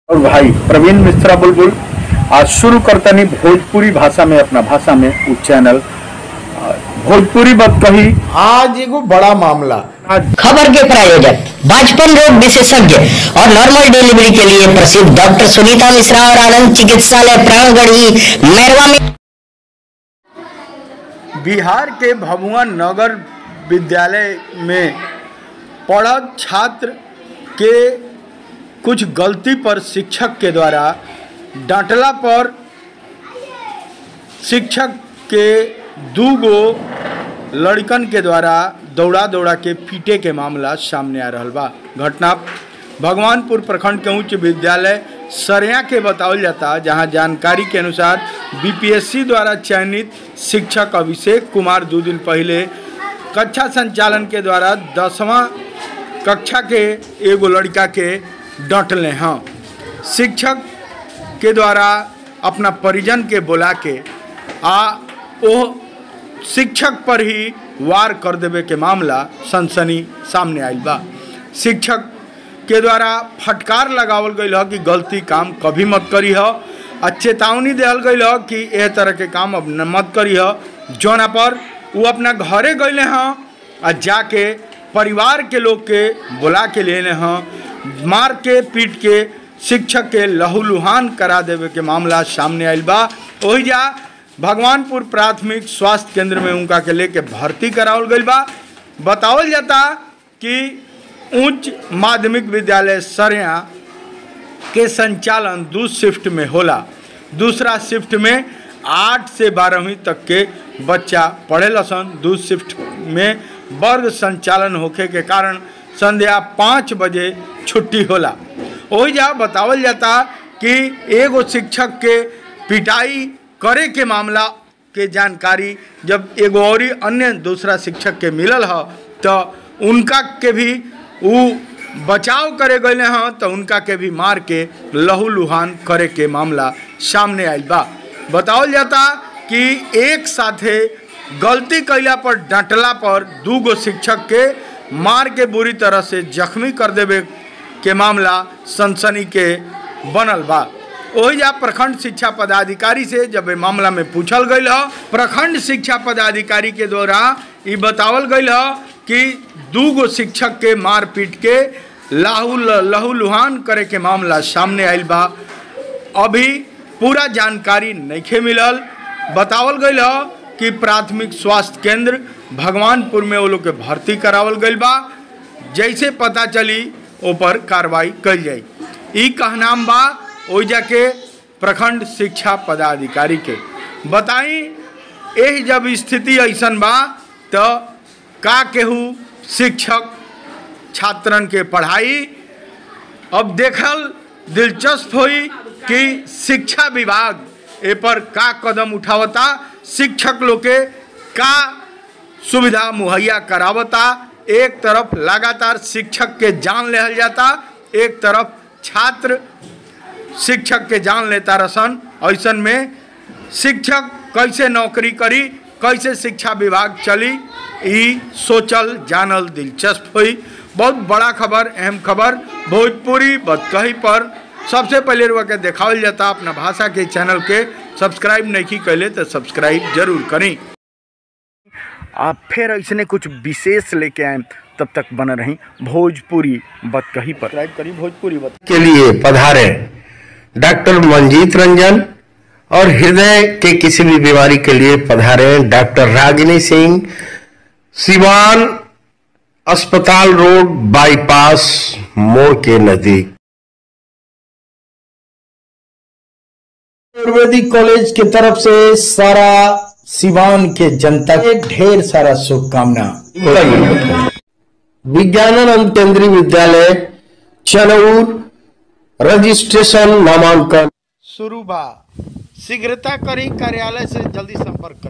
और भाई प्रवीण मिश्रा बुलबुल आज शुरू करतनी भोजपुरी भाषा में अपना भाषा में उ चैनल आ, भोजपुरी बात कही आज एगो बड़ा मामला आज खबर के प्रायोजक बाजपन रोग विशेषज्ञ और नॉर्मल डिलीवरी के लिए प्रसिद्ध डॉक्टर सुनीता मिश्रा और आनंद चिकित्सालय प्राणगढ़ी मैरवा में बिहार के भभुआ नगर विद्यालय में पढ़त छात्र के कुछ गलती पर शिक्षक के द्वारा डांटला पर शिक्षक के दू गो लड़कन के द्वारा दौड़ा दौड़ा के पीटे के मामला सामने आ रहल बा घटना भगवानपुर प्रखंड के उच्च विद्यालय सरिया के बतावल जाता जहां जानकारी के अनुसार बीपीएससी द्वारा चयनित शिक्षक अभिषेक कुमार दो दिन पहले कक्षा संचालन के द्वारा दसवां कक्षा के एगो लड़का के डटले हैं शिक्षक के द्वारा अपना परिजन के बुला के आ ओ शिक्षक पर ही वार कर देवे के मामला सनसनी सामने आयल बा शिक्षक के द्वारा फटकार लगावल गई ह कि गलती काम कभी मत करी ह आ चेतावनी दिहल गई ह कि एह तरह के काम अब न मत करी ह जौना पर वो अपना घरे गए हैं आ जाके परिवार के लोग के बुला के लेने हैं मार के पीट के शिक्षक के लहूलुहान करा देवे के मामला सामने आयल बा ओही जा भगवानपुर प्राथमिक स्वास्थ्य केंद्र में उनका के लेके भर्ती करावल गई बा बतावल जाता कि उच्च माध्यमिक विद्यालय सरिया के संचालन दू शिफ्ट में होला दूसरा शिफ्ट में आठ से बारहवीं तक के बच्चा पढ़े लसन दू शिफ्ट में वर्ग संचालन होखे के कारण संध्या पाँच बजे छुट्टी होला ओही जा बतावल जाता कि एगो शिक्षक के पिटाई करे के मामला के जानकारी जब एगो और अन्य दूसरा शिक्षक के मिलल ह तो उनका के भी उ बचाव करे गए हैं तो उनका के भी मार के लहू लुहान करे के मामला सामने आयल बा बतावल जाता कि एक साथे गलती कैला पर डांटला पर दू गो शिक्षक के मार के बुरी तरह से जख्मी कर देवे के मामला सनसनी के बनल बा ओही जा प्रखंड शिक्षा पदाधिकारी से जब ए मामला में पूछल गई ह प्रखंड शिक्षा पदाधिकारी के द्वारा ई बतावल गई ह कि दू गो शिक्षक के मार पीट के लाहू लहू लुहान करे के मामला सामने आयल बा अभी पूरा जानकारी नहीं मिलल बतावल गई ह कि प्राथमिक स्वास्थ्य केंद्र भगवानपुर में वो लोग के भर्ती करावल गई बा जैसे पता चली ऊपर कार्रवाई कल जाई ई कहनाम बा ओइजा के प्रखंड शिक्षा पदाधिकारी के बताई एह जब स्थिति ऐसन बा तो का केहू शिक्षक छात्रन के पढ़ाई अब देखल दिलचस्प हुई कि शिक्षा विभाग ए पर का कदम उठावता शिक्षक लोग के का सुविधा मुहैया करावता एक तरफ लगातार शिक्षक के जान लेहल जाता एक तरफ छात्र शिक्षक के जान लेता रसन ऐसन में शिक्षक कैसे नौकरी करी कैसे शिक्षा विभाग चली ई सोचल जानल दिलचस्प हुई बहुत बड़ा खबर अहम खबर भोजपुरी बतकही पर सबसे पहले रुआ के देखावल जाता अपना भाषा के चैनल के सब्सक्राइब नहीं कैले तो सब्सक्राइब जरूर करी आप फिर ऐसने कुछ विशेष लेके आए तब तक बन रही भोजपुरी बतकही पर सब्सक्राइब करी भोजपुरी बत के लिए पधारे डॉक्टर मंजीत रंजन और हृदय के किसी भी बीमारी के लिए पधारे डॉक्टर रागिनी सिंह सिवान अस्पताल रोड बाईपास मोड़ के नजदीक आयुर्वेदिक कॉलेज की तरफ से सारा सिवान के जनता के ढेर सारा शुभकामना विज्ञानानंद केंद्रीय विद्यालय चनौर रजिस्ट्रेशन नामांकन शुरू बा शीघ्रता करी कार्यालय से जल्दी संपर्क करी